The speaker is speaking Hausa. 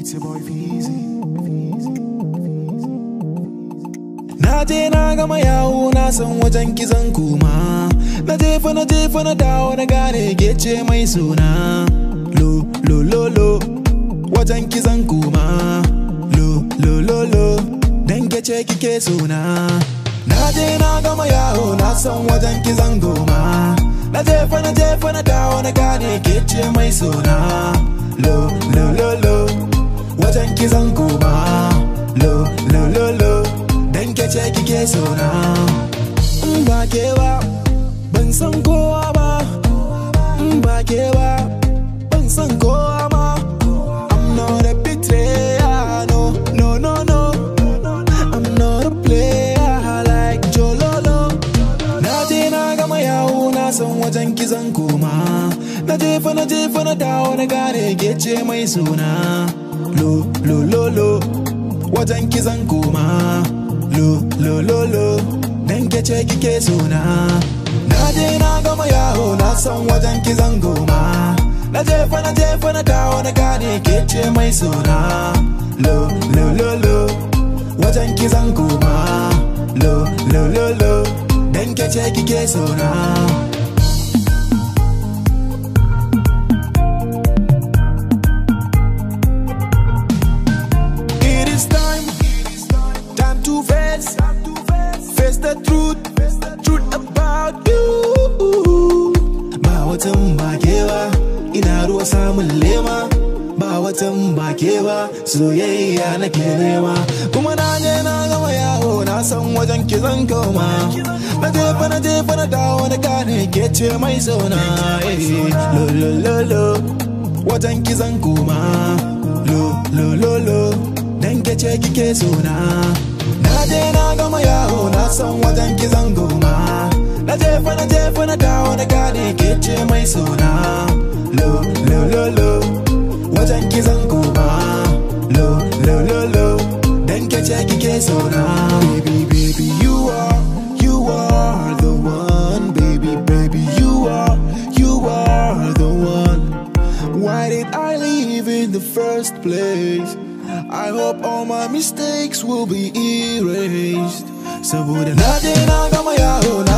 It's your boy Feezy. Na je na gama yawo na san wajen kizan kuma Na jefa na jefa na dawo na gane gece mai suna Lo lo lo lo wajen kizan kuma Lo lo lo lo dan gece kike suna Na je na gama yawo na san wajen kizan goma Na jefa na jefa na dawo na gane gece mai suna Lo lo lo lo wajen kizan kuma Lo lo lo lo dan kece kike sona in ba ke ba ban san kowa ba in ba ke ba ban san kowa ma I'm not a betrayer no no no no I'm not a player like Jololo na je na gama yawo na san wajen kizan koma na jefa na jefa na dawo na gane gece mai suna lo lo lo lo wajen kizan koma lo lo lo lo dan kece kike suna na je na gama yawo na san wajen kizan goma na jefa na jefa na dawo na gane kece mai suna lo lo lo lo wajen kizan goma lo lo lo lo dan kece kike suna It is time, time to face, face the truth, truth about you. Ba watan ba ke ba, ina ruwa samun lema. Ba watan ba ke ba, soyayya nake nema. Kuma na je na gama yawo na san wajen ki zan koma. Na jefa na jefa na dawo na gane ke ce mai sona. eh. Lo lo lo lo, wajen ki zan koma. Lo lo lo lo, dan ke ce kike sona. Na je na gama yawo na san wajen ki zan goma. Na jefa na jefa na dawo na gane ke ce mai sona. Lo lo lo lo, wajen ki zan koma. Lo lo lo lo, dan ke ce kike sona. Baby baby you are, you are the one. Baby baby you are, you are the one. Why did I leave in the first place? I hope all my mistakes will be erased. Saboda na je na gama yawo na